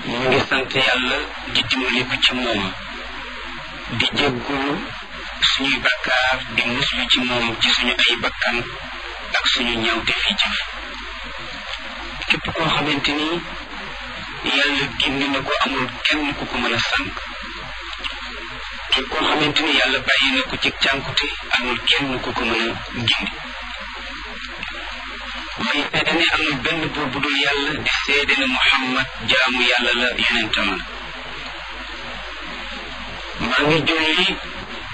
ñu ngi sant yàlla di dimbaliku ci moom di jéggulu suñuy bakkaar di muslu ci moom ci suñu ay bakkan ak suñu ñawte fi jëf képp koo xamante ni yàlla gindi na ko amul kenn ku ko mën a sànq képp koo xamante ni yàlla bàyyi na ko ci cànkute amul kenn ku ko mën a gindi may seede ne amul benn buur bu dul yàlla di seede ne muhammad jaamu yàlla la yonentam la maa ngi julli